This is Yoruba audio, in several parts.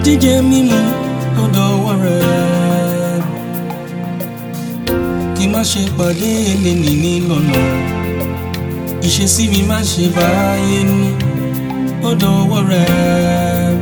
jíjẹ mímu ó dọwọ́ rẹ̀ kí má ṣe pàdé eléni ní lọ́nà ìṣesí mi má ṣe báyé nú ó dọwọ́ rẹ̀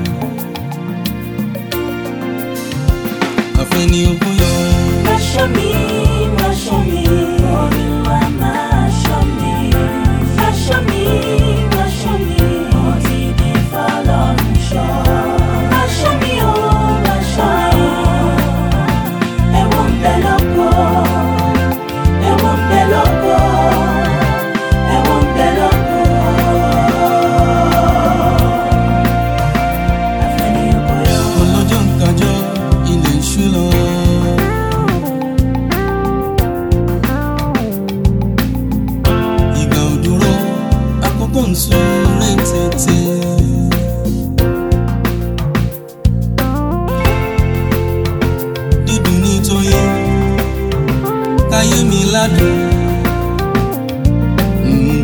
àfẹ́ni ogún yọ. Má ṣọ́ mi, má ṣọ́ mi, Olúwa máa ṣọ́ mi. Má ṣọ́ mi, má ṣọ́ mi, mo ti di fọlọ́run ṣọ́. Má ṣọ́ mi o, má ṣọ́ mi, ẹ̀wọ̀n ń bẹ lóko, ẹ̀wọ̀n ń bẹ lóko, ẹ̀wọ̀n ń bẹ lóko. Àfẹ́ni ògo yọ. ọlọ́jọ́ ń kájọ́ ilẹ̀ ń ṣú lọ. ìgbà ò dúró àkókò ń súré tètè. dídùn ní tóyé káyé mi ládùn. Mm.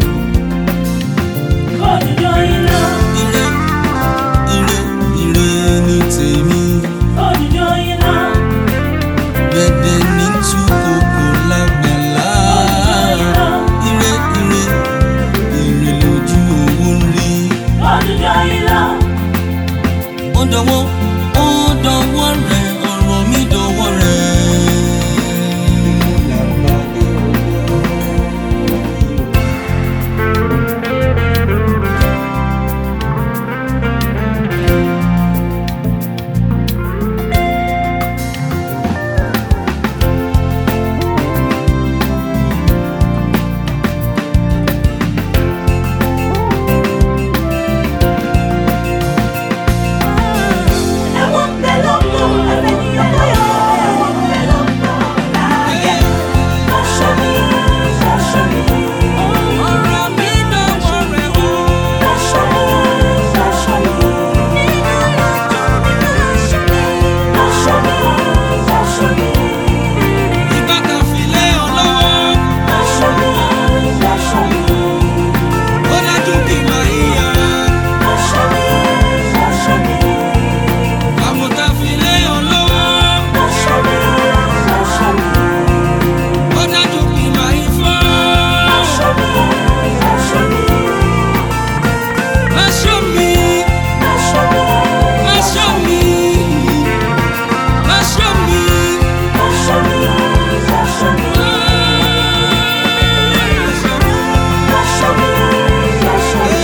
Òjò iná, ire ire ire ní tèmi. òjò iná. Dẹ̀dẹ̀ ní túkòkò lágbàlá. Ire ire ire lójú owó ń rí. Ọdúnjọ́ ilá, Ó dọwọ́ ó dọwọ́ rẹ̀ ọ̀rọ̀ mi dọwọ́ rẹ̀. ẹ̀wọ̀n ń bẹ lóko, ẹ̀fẹ̀ ni ọkọ yọ. Ẹ̀wọ̀n ń bẹ lóko, láàyè. Aṣọ mi, aṣọ mi. Ọ̀rọ̀ mi dọwọ́ rẹ̀ o. Aṣọ mi, aṣọ mi. Aṣọ mi, aṣọ mi. Ìgbà kan fi lé ọ lọ́wọ́. Aṣọ mi, aṣọ mi. Ó dájú kí màá yíya. Aṣọ mi, aṣọ mi. Àmọ̀tá fi lé ọ lọ́wọ́. Aṣọ mi, aṣọ mi. Ó dájú kí màá yí fọ́. Aṣọ mi, aṣọ mi. Aṣọ mi. Aṣọ mi, Aṣọ mi. Aṣọ mi. aṣọ mi, aṣọ mi. Aṣọ mi, aṣọ mi.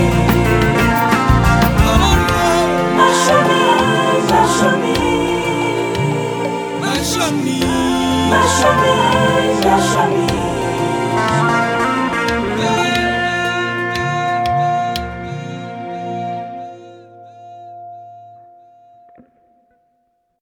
Aṣọ mi, aṣọ mi. Aṣọ mi. Aṣọ mi, aṣọ mi.